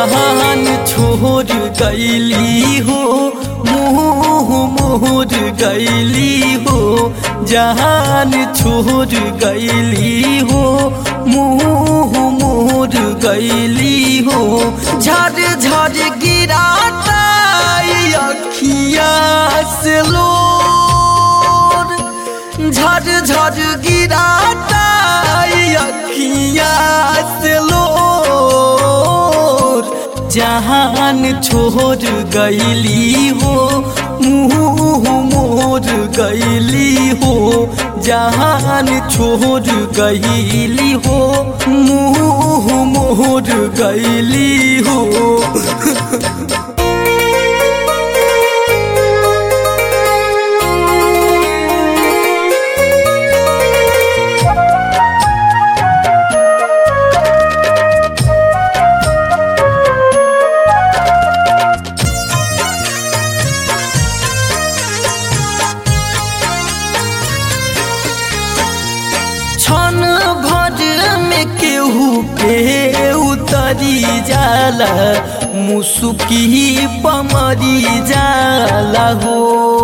जहान छोड़ गईली हो मुँह मोर गईली हो जहान छोड़ गईली हो मुँह मोर गईली हो झड़ झड़ गिराता अखिया से लोर झड़ झड़ गिराता अखिया से लोर जहान छोड़ गईली हो मुँह मोर गईली हो जहान छोड़ गईली हो मुँह मोर गईली हो क्षण भर में केहू के उतरी जाला मुसुकी पमरी जाला हो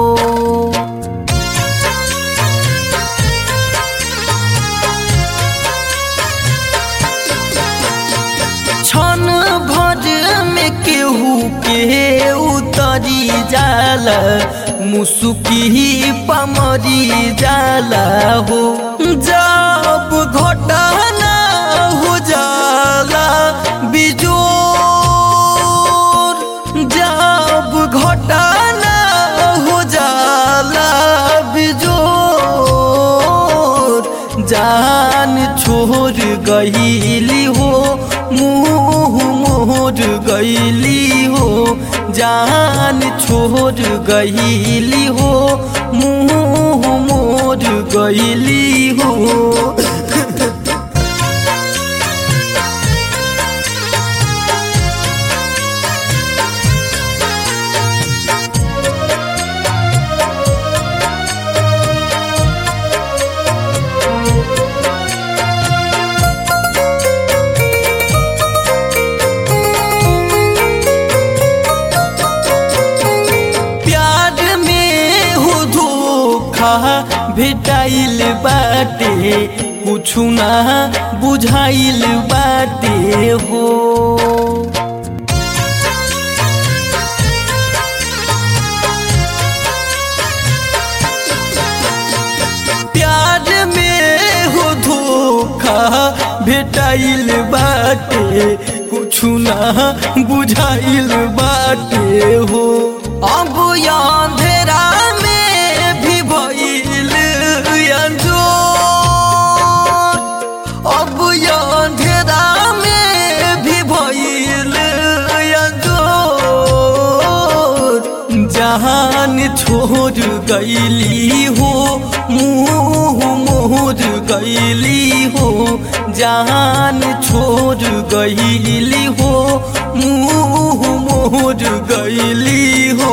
क्षण भर में केहू के उतरी जाला मुसुकी पमरी जाला हो जब घटना हो जाला बिजोर जब घटना हो जाला बिजोर जान छोड़ गईली हो मुँह मोर गईली हो जान छोड़ गईली हो मुँह मोर गईली हो प्यार में हो धोखा भेटाइल बाटे कुछु ना बुझाइल बाटे हो प्यार में हो धोखा भेटाइल बाटे कुछु ना बुझाइल बाटे हो अब अंधेरा में भी भइल अंजोर अब अंधेरा में भी भइल अंजोर जहान छोड़ गईली हो मुँह मोर गईली हो जहान छोड़ गईली हो मुँह मोर गईली हो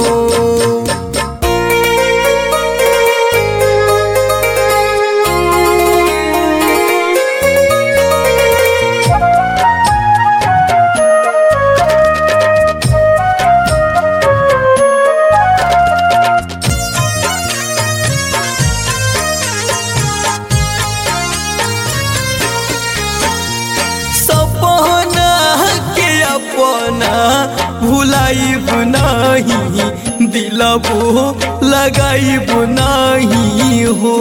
सपना के अपना भुलाइब नहीं दिलबो लगाइब नहीं हो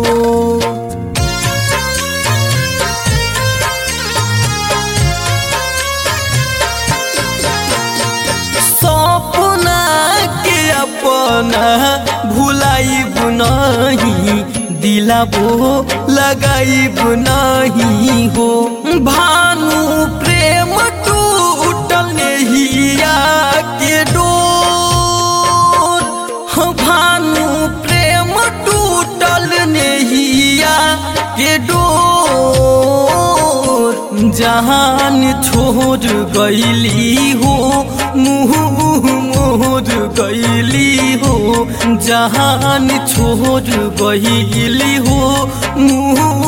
सपना के अपना भुलाइब नहीं दिलाबो लगाइब नहीं हो भानु प्रेम टूटल हिया के डोर हाँ, भानु प्रेम टूटल नेहिया के डोर जहान छोड़ गईली हो मुँह मोर गईली हो जहान छोड़ गईली हो मुँह